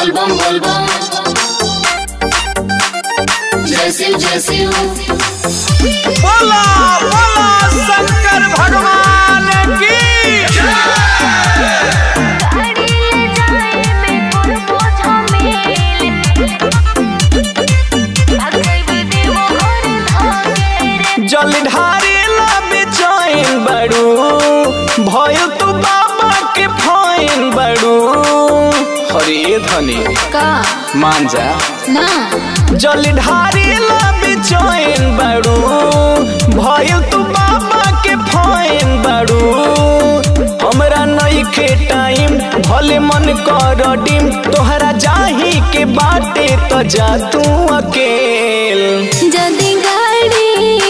बोलबम बोलबम जय शिव जय शिव बोला बोला शंकर भगवान की जल ढारे ला बेचैन बड़ू भयो तू बाबा के फाइन बड़ू हरे धनी का मान जा ना जल ढारे ला बेचैन बड़ू भयो तू बाबा के फाइन बड़ू हमरा नइखे टाइम भले मन कर डिम तोहरा जाही के बाटे तो जा तू अकेल जदी गाड़ी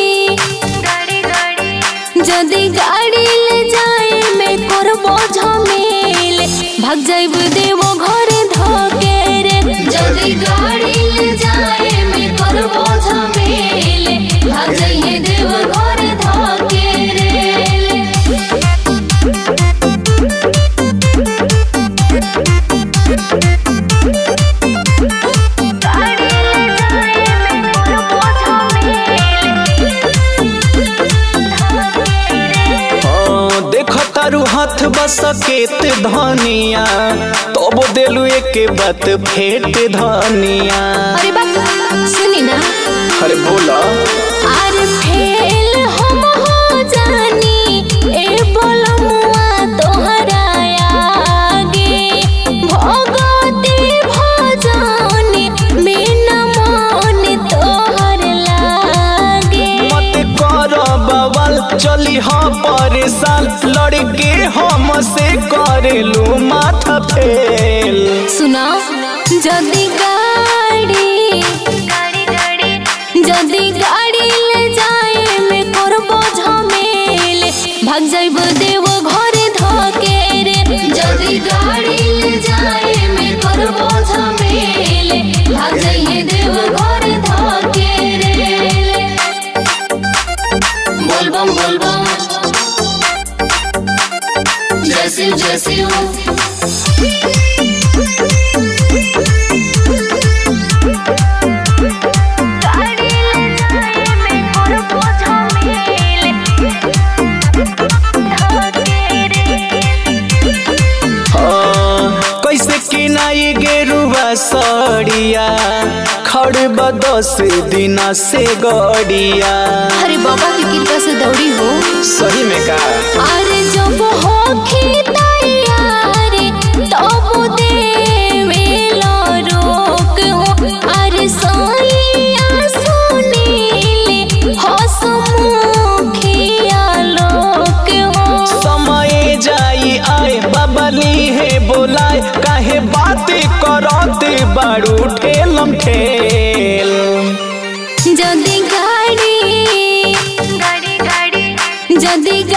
जदी गाड़ी ले जाए मैं करबो झमेल भाग जाइब देवो घरे धके रे जदी गाड़ी ले जाए मैं करबो झमेल भाग जाइए देवो घरे धके रे हाँ, देख तारू हाथ बसकेत धनिया तब देलू एक बात फेट धनिया अरे बाप सुनी ना अरे बोला आर फेल हम हो जानी ए बोलमुआ तोहरा आगे भगवती भजन बिना मन तोहर लागे मत कर बवाल चली हाँ परेशान लड़के हम से करेलू माथा फेल सुना जदी गाड़ी जदी गाड़ी ले जाए मैं करबो झमेल भाग जाइब देवो घरे धके रे जदी गाड़ी ले जाए मैं करबो झमेल भाग जाइए देवो घरे धके रे बोलबम बोलबम जय शिव जय शिव हाँ, कैसे किनाई गेरुआ सड़िया खड़ बदस दिना से गड़िया अरे बाबा की कृपा से दौड़ी हो सही में का अरे जब होखी तैयार तब देवेला रोक हो अरे सैया सुनील हसमुखिया लोक हो समय जाई आए बबली है बोलाए काहे बातें करते बारू ठेलम ठेल जदी गाड़ी जदी